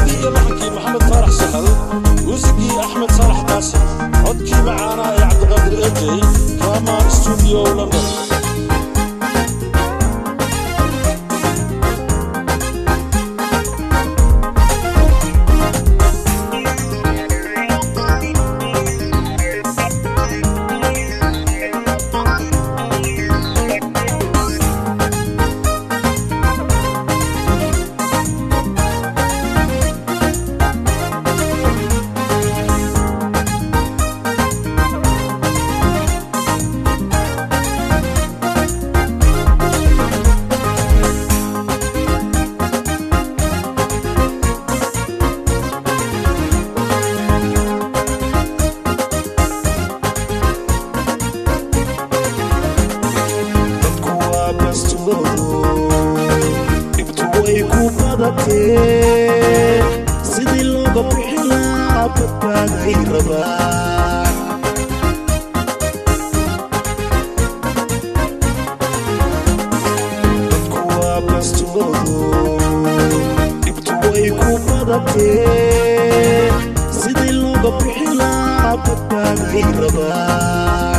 ereyadii iyo laxankii maxamed faarax sahal muusigii axmed saalax qaasim codkii macaana ee cabdiqaadir ejey rama studio london dadku waa bastoodo dhibtu way ku badatee sidii looga bixilaa badbaaday rabaan dadku waa bastoodo dhibtu way ku badatee sidii looga bixilaa badbaaday rabaan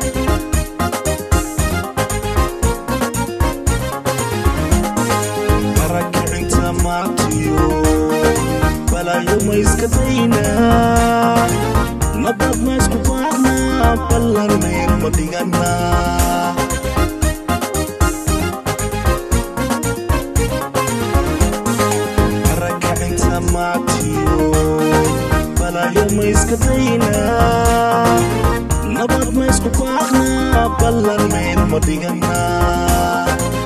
marakicinta maatiyo balaayo ma iska daynaa nabad ma isku baaqnaa ballan meel ma dhiganaa marakicinta maatiyo balaayo ma iska daynaa nabad ma isku baaqnaa ballan meel ma dhiganaa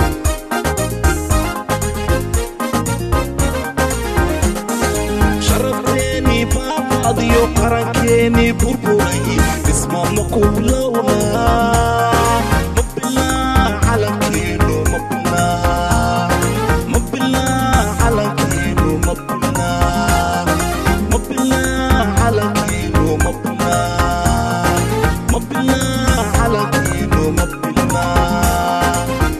sharafteeni baabadiyo qarankeeni burburay dhisma ma ku bilowna mabilaa calankeenu mabilaa mabilaa calankeenu mabilaa mabilaa calankeenu mabilaa mabilaa calankeenu mabilaa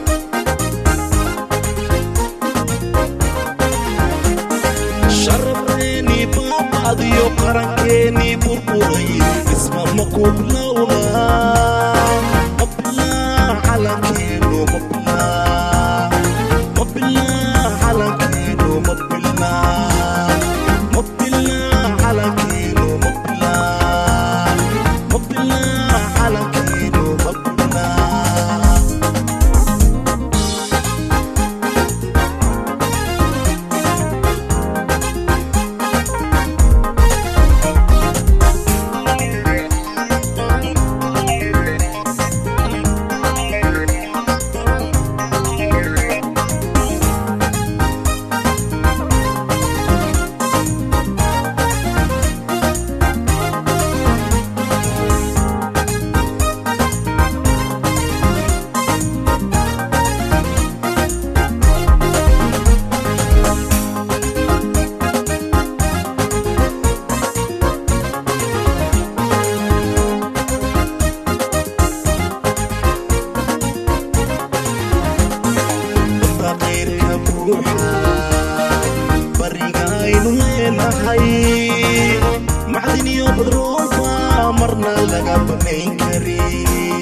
sharafteeni baabadiyo qarankeeni burburay dhisma ma ku bilowna mabilaa calankeenu mabilaa mabilaa calankeenu mabilaa mabilaa calankeenu mabilaa mabilaa calankeenu mabilaa faqiirka buuxa bariga aynu leenahay macdin iyo badroolba marna laga banayn karin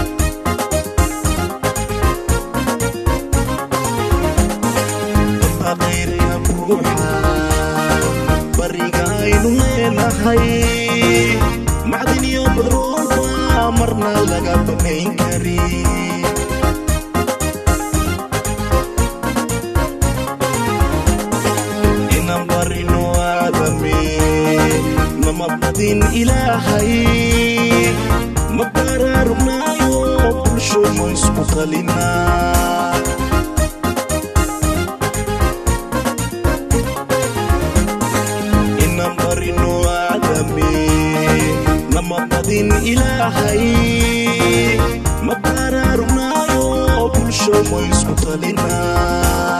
faqiirka buuxa bariga aynu leenahay macdin iyo badroolba marna laga banayn karin inaan barino aadame nama badin ilaahay ma baraarugnayo bulsho ma isku qalinaa inaan barino aadame nama badin ilaahay ma baraarugnayo bulsho ma isku qalinaa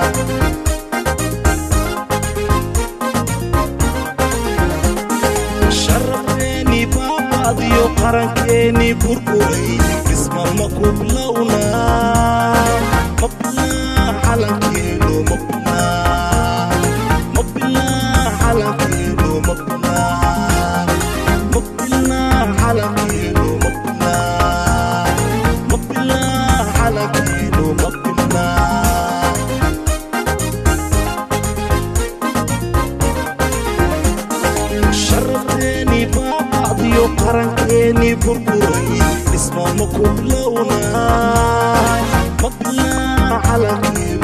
sharafteeni baabadiyo qarankeeni burburay dhisma ma ku bilowna mabilaa calankeenu mabilaa mabilaa qarankeennii burburay dhisma ma kublowna maqnaa calankii